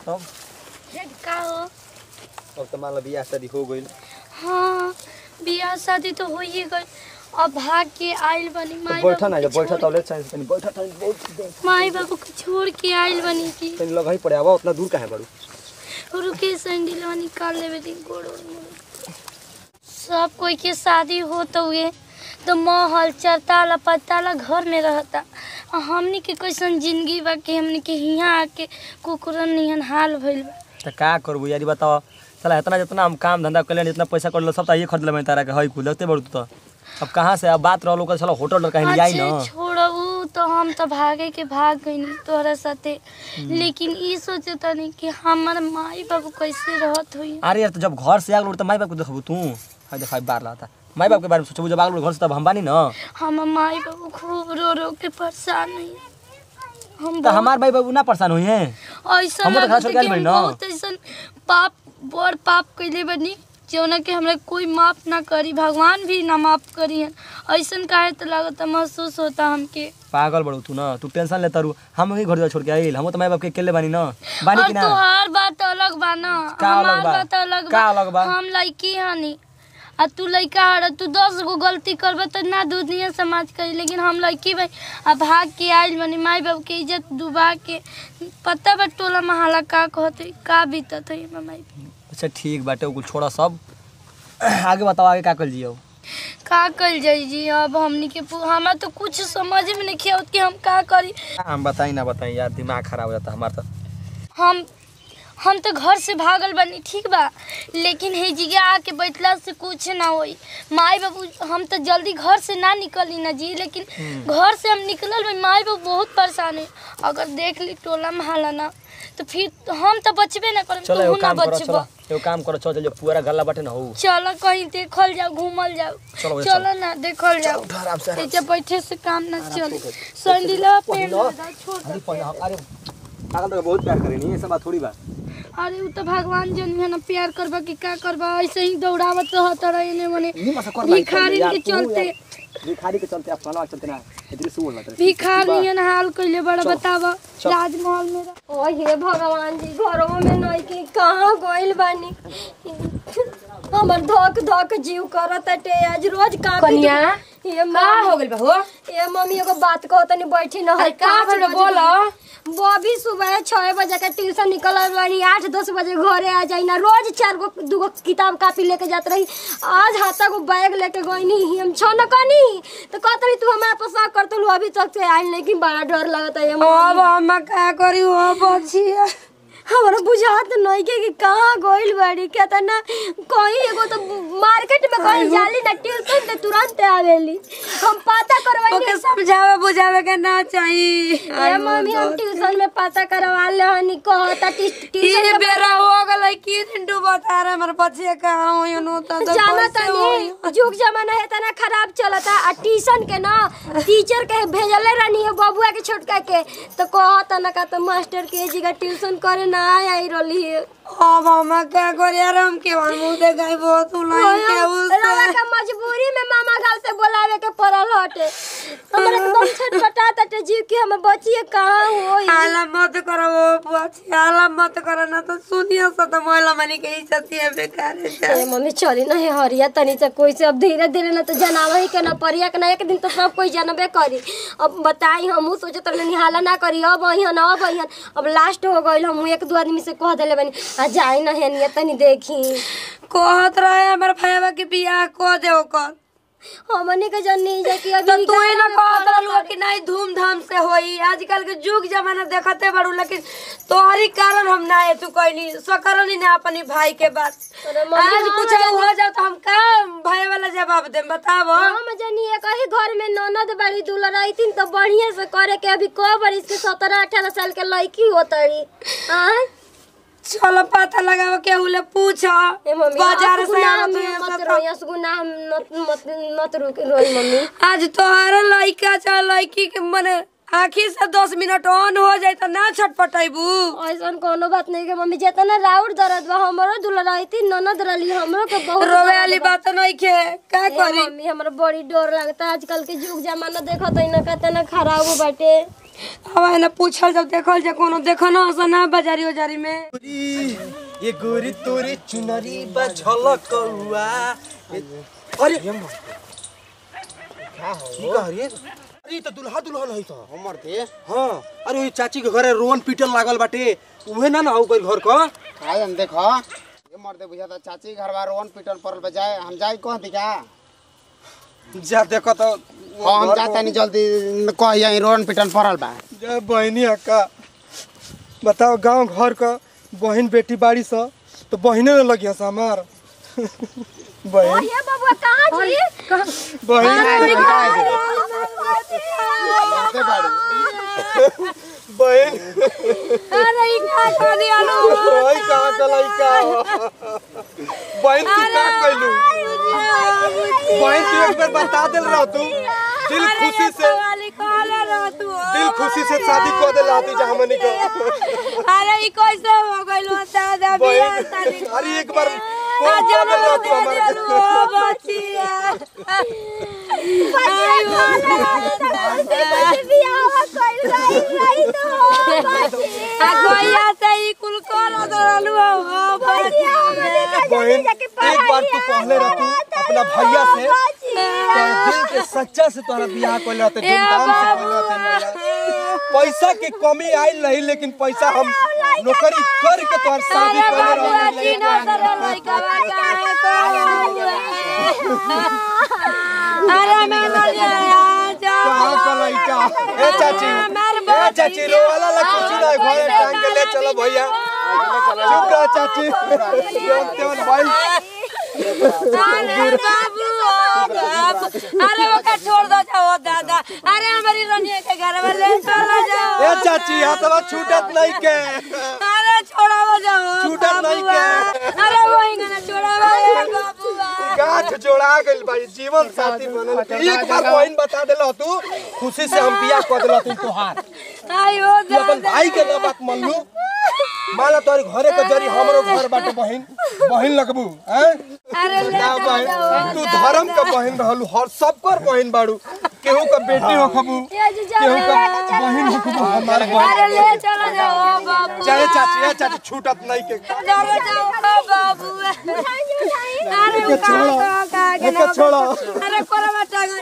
तब का हो अब तो मान लो बियाह शादी हो गई हाँ बियाह शादी तो हो ही गई अब भाग के आइल बनी तो माई बैठा ना बाबू जा के बैठा छोड़- तो ले चांस तनी बैठा तनी बहुत देर माई बाबू को छोड़ के आइल बनी की तनी लग ही पड़े आवा उतना दूर काहे बाड़ू रुके सैंडलवा निकाल लेवे दी गोड़ ओड़ मोड़। सब कोई के शादी हो तो हुए तो महल चरताला पताला घर में रहता आ हमनी के कैसन जिंदगी बा कि हमनी के हियाँ आके कुकुरन निहन हाल भइल बा त का करबू यारी बताओ साला इतना जितना हम काम धंधा कर जितना पैसा कर लो सब तो ये खरीद ले तारा के हई कुल देखते बड़ू तू तो अब कहाँ से अब बात रहो लोग साला होटल कहीं ले आई ना अच्छे छोड़ू तो हम तो भागे के भाग गई तोहरा साथे लेकिन ई सोचे तनी कि हमार माई बाबू कैसे रहत हुई अरे यार तो जब घर से आग लोग तो माई बाप को देखबू तू हाय देखा बार लाता माई बाप के बारे में सोचबू जब आग लोग घर से तब हम बानी ना हमार माई बाबू खूब रो रो के परेशान हुई हम तो हमार भाई बाबू ना परेशान हुई हैं ऐसा हमहू तो लगता खाना छोड़ कि के आइल हम बानी ना। बहुत ऐसन पाप बड़ पाप कैले बनी जौना के हमरा कोई माफ ना करी भगवान भी ना माफ करी हन ऐसन काहे तो लगता महसूस होता हमके पागल बड़ू तू ना तू टेंशन लेता रू हम वही घर छोड़ के आइल हम तो माई बाप के अकेले बानी ना बानी और कि ना तोहार बात अलग बा ना का अलग हमार बा? बात अलग का बा अलग बा? हम लड़की हनी आ तू लड़का हड़ तू दस गो गलती करबे तो ना दुनिया समाज करी लेकिन हम लड़की भाई आ भाग के आइल बनी माई बाप के इज्जत डुबा के पता बा टोला महला का कहते का बीतत है हमर माई बाप। अच्छा ठीक बाटे कुछ छोड़ा सब आगे बताओ आगे का कर जियो का कल जाई जी अब हमनी के पु- हमरा तो कुछ समझ में नहीं आवत कि हम का करी हम बताई ना बताई यार दिमाग खराब हो जाता हमारा तो हम हम तो घर से भागल बनी ठीक बा लेकिन हे जिगा आके बैठला से कुछ ना होई माई बाबू हम तो जल्दी घर से ना निकली ना जी लेकिन घर से हम निकलल बनी माई बाबू बहुत परेशान है अगर देख ली टोला महला ना तो फिर हम तो बचबे ना करब चलो तू एगो ना काम करो बचब चलो एगो काम करो चलो जो पूरा गला बाटे ना हो चलो कहीं देखल जाओ घूमल जाओ चलो भाई, चलो ना देखल जाओ उठ आराम से आराम तेजा बैठे से काम ना चले संडीला पेन पहिलो। छोड़ अरे पहिला अरे पागल तो बहुत प्यार करे नहीं ऐसा बात थोड़ी बा अरे उ तो भगवान जन है ना प्यार करबा कि का करबा ऐसे ही दौड़ावत रहत रहे ने मने नहीं मसा कर भाई भिखारी के चलते भिखारी के चलते अपना चलते ना इधर से बोलना तेरे भिखारी ने हाल कइले बड़ा बतावा राजमहल में रह- ओ हे भगवान जी घरों में नहीं कि कहाँ गइल बानी हमर धक धक जीव करत टे आज रोज का कनिया ये का मम्मी हो गइल बा हो ये मम्मी एगो बात कहो तनी बैठी न है का पाँच बोलो बजे बोलो बॉबी सुबह छह बजे के ट्यूशन निकल बानी आठ दस बजे घरे आ जाई ना रोज चार गो दूगो किताब कापी लेके जात रही आज हाथा गो बैग लेके गईनी हम छ न कनी तो कहत रही तू हमारा पसा कर तो अभी तक से आइल लेकिन बड़ा डर लगता है अब हम का करी हो बचिया हमरा बुझात नहीं के कि कहाँ गइल बाड़ी क्या त ना कहीं एगो तो मार्केट में कहीं जाली ना ट्यूशन ते तुरंत आवेली हम पता करवाई ओके समझावे बुझावे के ना चाहिए ए मम्मी हम ट्यूशन में पता करवा ले हनी कहता ट्यूशन ये बेरा हो गलै की दिन डूबता रे हमर बचिया कहाँ हो नु तो तो जाना कैसे होई? तनी जुग जमाना है तना खराब चलता आ ट्यूशन के ना टीचर के भेजले रहनी है बबुआ के छोटका के तो कहता ना का तो मास्टर के जी का ट्यूशन करे ना आई रहली है अब हम का करी यार हम के मन मुंह दे गई बहुत उलाई के रवा उससे के मजबूरी में मामा घर से बोलावे के पड़ल हटे हमरा एकदम छटपटा तटे जीव की हम बचिए कहाँ होई हाला मत करो वो बचिया हाला मत करो ना तो सुनिया सा तो महिला मनी के इज्जत है बेकार है ए मम्मी चली ना हे हरिया तनी से कोई से अब धीरे धीरे ना तो जनावा ही के ना परिया के ना एक दिन तो सब कोई जनबे करी अब बताई हमहू सोचत रहनी निहाला ना करी अब अहियन अब अहियन अब लास्ट हो गइल हम एक दो आदमी से कह देले बनी आ जाई ना हेनिया तनी देखी कहत रहे हमर भैया के बियाह को दे ओकर हमनी के जन्नी जे कि तो अभी तू ही ना कहत रहलू कि नहीं धूमधाम से होई आजकल के जुग जमाना देखते बड़ू लेकिन तोहरी कारण हम ना है तू कहनी सकरनी ना अपनी भाई के बात अरे मम्मी, आज हम कुछ हो जाओ तो हम का भाई वाला जवाब दे बतावो हम जनी एक ही घर में ननद बड़ी दूल्हा रहती तो बढ़िया से करे के अभी को बरिस के सत्रह अठारह साल के लड़की होतरी आय चलो पता लगाओ के उले पूछ ए मम्मी बाजार असगुना से हम आवत मत है रोई असगुना हम मत मत मत रुक रोई मम्मी आज तोहरा लड़का चाहे लड़की के मने आखिर से दस मिनट ऑन हो जाए तो ना छटपटेबू ऐसन कोनो बात नहीं के मम्मी जेतना राउर दर्द बा हमरो दूल्हा रहती ननद रहली हमरो के बहुत रोवे दर्द वाली बा। बात नहीं खे का ए करी मम्मी हमरा बड़ी डर लगता आजकल के जुग जमाना देखत है ना कितना खराब बाटे अब है ना पूछल जब देखल जा कोनो देखना हसन ना बाजारी उजारी में ये गोरी तोरी चुनरी बा झलकौआ अरे की कह रे अरे त दुल्हा दुल्हन है त हमर थे हां अरे ओई चाची के घरे रोवन पीटन लागल बाटे उहे ना ना हो गइल घर का खाए हम देखो ये मर्दे बुझा था चाची घर बार रोन पिटन पड़ल बजाए हम जाए कह दी का जा देखो त हाँ हम जाता नहीं जल्दी कह यही रोन पिटन पड़ल बा जय बहनी अक्का बताओ गांव घर का बहन बेटी बाड़ी सा तो बहने न लगी हस हमार बहन ये बबुआ कहाँ जी बहन मर्दे बाड़ी बहन अरे ई का कर दिया लो ओए कहां का लइका बहन तू का कइलू बहन तू एक बार बता देल रह तू दिल खुशी से वाली कहले रह तू दिल खुशी से शादी कर देला तू जा हमनी का अरे ई कैसे हो गइल दादा बियाह बहन शादी अरे एक बार फोन कर देल रह तू हमारे ओ बचिया आ गोया से ई कुल कर दरलु हो बचिया बहन एक बार तू कहले रह तू अपना भैया से तोहरा दिल के सच्चा से तोहरा बियाह कर रहते धूमधाम से कर रहते पैसा के कमी आइल नहीं लेकिन पैसा हम नौकरी कर के तोहर शादी कर रहे अरे मैं मर गया कहां का लइका ए चाची ए चाची रोवाला ला कुछ ना घरे टांग के ले चलो भैया चुप रह चाची जेवन तेवन भाई अरे बाबू ओ बाबू अरे वो का छोड़ दो जाओ दादा अरे हमारी रनिया के घर में ले चला जाओ ए चाची हाथवा छूटत नहीं के अरे छोड़ाओ जाओ छूटत नहीं के अरे वो इंगना छोड़ाओ बाबू गांठ जोड़ा गइल भाई जीवन साथी बनल एक बार बहन बता देला तू खुशी से हम बियाह कर देला तू तोहार आयो तू अपन भाई के ना बात मान लू माला तोरी घरे के जरी हमरो घर बाटे बहन बहन लगबू हैं अरे ले ना बहन तू धर्म का बहन रहलू हर सबकर बहन बाड़ू केहू का बेटी हो खबू केहू का बहन हो खबू हमार अरे बहन ले चला जाओ बाबू चाहे चाची ए चाची छूटत नहीं के चलो जाओ बाबू अरे वो का का का के एके छोड़ो अरे कोरवा टांग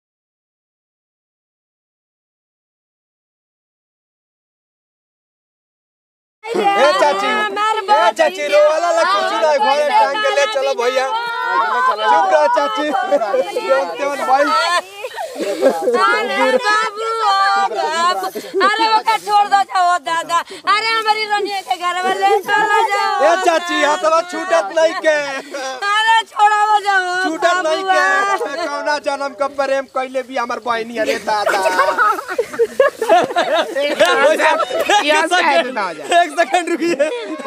ए चाची ए चाची रोवाला ला कुछ ना घरे टांग के ले चलो भैया चुप रह चाची जेवन तेवन भाई अरे बाबू ओ बाबू अरे वो का छोड़ दो जाओ दादा अरे हमारी रनिया के घर में ले चला जाओ ए चाची हाथवा छूटत नहीं के अरे छोड़ाओ जाओ छूटत नहीं के कौना जन्म का प्रेम कैले भी हमार बहनी अरे दादा एक सेकंड रुकिए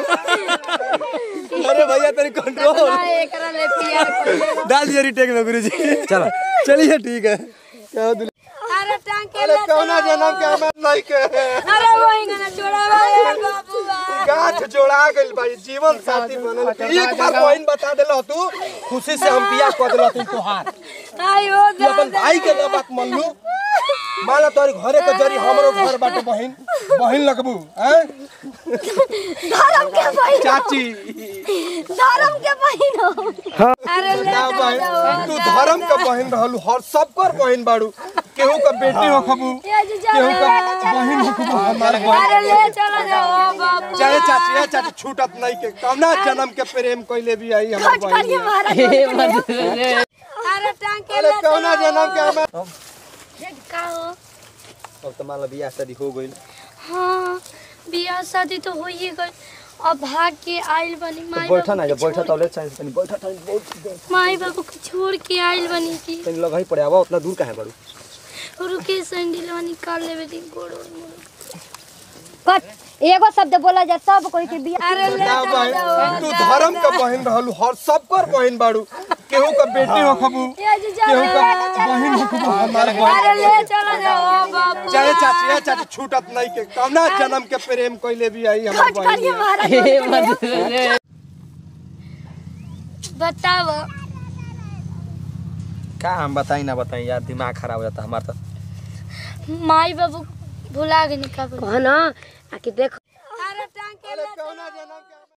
अरे भैया तेरी कंट्रोल एकरा ले पिया डाल दिया रिटेक में गुरुजी चलो चलिए ठीक है क्या दुल- अरे टांग के अरे ले कौना जन्म के हमार नहीं के अरे वो इंगना छोड़ाओ बाबू गांठ जोड़ा गइल भाई जीवन साथी बनल एक बार बहन बता देला तू खुशी से हम बियाह कर देला तू तोहार आयो तू अपन भाई के ना बात मान लू माला तोरी घरे के जरी हमरो घर बाटे बहन बहन लगबू हैं धर्म के बहिन चाची धर्म के बहिन हो अरे ले ना बहन तू धर्म का बहन रहलू हर सबकर बहन बाड़ू केहू का बेटी हो खबू केहू का बहन हो खबू हमार अरे बहन ले चला जाओ बाबू चाहे चाची ए चाची छूटत नहीं के कौना जन्म के प्रेम कैले भी आई हमार खोज करिए बहन महाराज अरे टांग के अरे ले कौना जन्म के हमार का हो अब तो मान लो बियाह शादी हो गइल हाँ बियाह शादी तो हो ही गई अब भाग के आइल बनी माई बैठा ना बाबू के बैठा छोड़- तौले चाहिए तनी बैठा तनी बहुत माई बाबू को छोड़ के आइल बनी की तनी लगा ही पड़े आवा उतना दूर काहे बाड़ू रुके सैंडलवा निकाल लेवे दी गोड़ ओड़ मोड़। कट एगो शब्द बोला जा सब कोई के बिया अरे ले ना बहन तू धर्म का बहन रहलू हर सबकर बहन बाड़ू केहू का बेटी हो खबू केहू का बहन हो खबू हमार बहन अरे ले चला जाओ बाबू चाहे चाची ए चाची छूटत नहीं के कौना जन्म के प्रेम कैले भी आई हमार खोज करिए बहन महाराज बताव का हम बताई ना बताई यार दिमाग खराब हो जाता हमारा तो माई बाबू भुला गई का बोली कह ना आ कि देख अरे कौना जन्म के